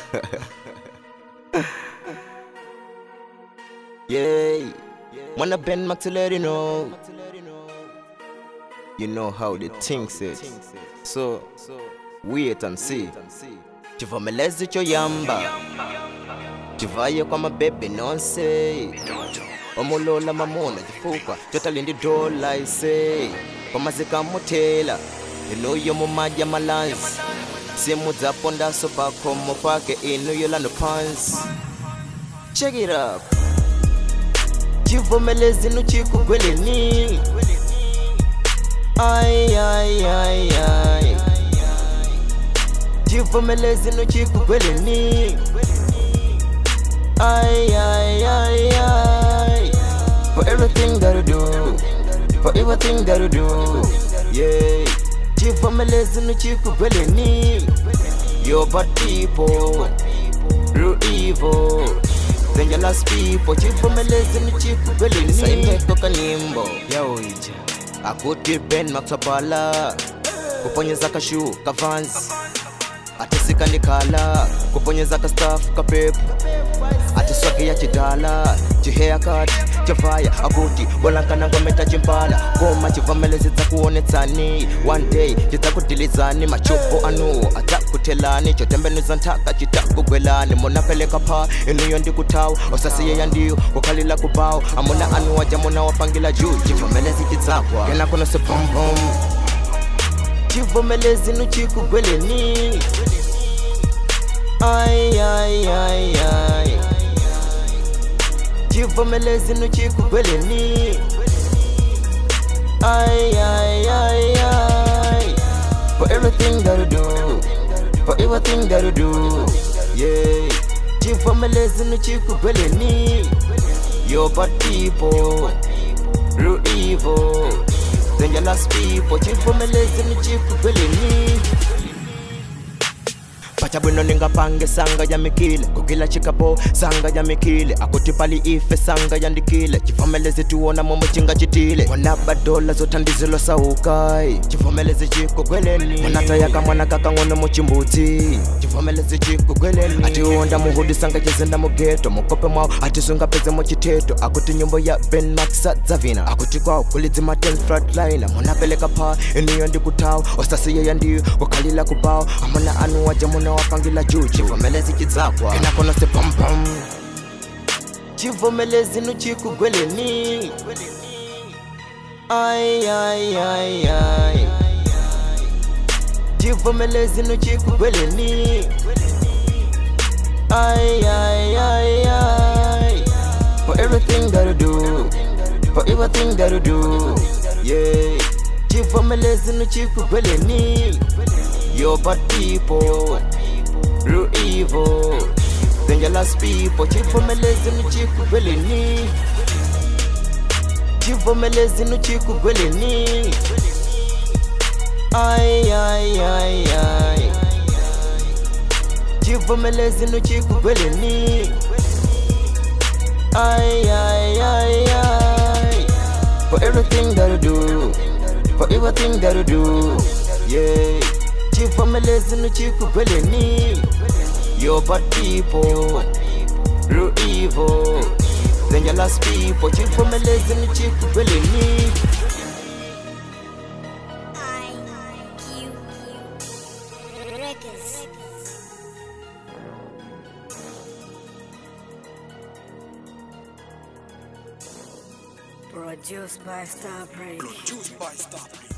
yeah, wanna bend Max to let you know. You know how the things it. So wait and see. Chivomelezi choyamba. Chivaye kwa mabebe nonse. Omulola mamona chifuka chotalindi dola ise. Kwamazika mutela. Inuyo mumaja malanzi. Simu zaponda sopa komo pake inuyo lano pants. Check it up. Chivomelezi nuchikugweleni. Ay ay ay ay. Chivomelezi nuchikugweleni. Ay ay ay ay. For everything that you do, for everything that you do, yeah. Chivomelezi nuchikugweleni. You're bad people, real evil. Dangerous people, chivomelezi nuchikugweleni. Saimeko kanyimbo yaoija akuti Ben Maxwapala kuponyeza kashu kavanzi atisika ndikhala kuponyeza ka staff kapepu atiswagiya chidala chihaircut chavaya akuti bolankana ngometa chimpala koma chivomelezi dzakuonetsani one day chidzakudilizani machupo anu adzakuthelani chotembenuza nthaka chitakugwelani munapeleka pha inuyo ndikuthawa osasiyeya ndiyo kukhalila kubawo amuna anu waja muna wapangila juu chivomelezi chidzakwa kena kuno siphompom chivomelezi nuchikugweleni ay ay ay ay chivomelezi nuchikugweleni ay ay ay ay for everything that you do for everything that you do yeah chivomelezi nuchikugweleni you're bad people real evil dangerous people chivomelezi nuchikugweleni pacha bwino ningapange sanga yamikile kugila chikapo sanga yamikile akuti pali ife sanga yandikile chivomelezi tiwona momo chingachitile mwanaba dola zothandizilo saukai chivomelezi chikugweleni mwanatayaka mwana kakang'ono muchimbudzi chivomelezi chikugweleni atiwonda muhudi sanga chizinda mugeto mukope mwawo atisungapeze muchiteto akuti nyimbo ya ben maxa dzavina akuti kwawo kulidzima 10 flatliner munapeleka pha iniyo ndikutawa osasiyeya ndiyo kukhalila kubawa amuna anu waja muna wapangila juu chivomelezi chidzakwa enakono sepompom chivomelezi nuchikugweleni ay ay ay ay chivomelezi nuchikugweleni ay ay ay ay for everything that you do for everything that you do yeah chivomelezi nuchikugweleni you're bad people real evil dangerous people chivomelezi nuchikugweleni chivomelezi nuchikugweleni ay ay ay ay chivomelezi nuchikugweleni ay ay ay ay for everything that you do for everything that you do yeah chivomelezi nuchikugweleni you're bad people real evil dangerous people chivomelezi nuchikugweleni IQ Records. Produced by Starbreak. Produced by Starplay.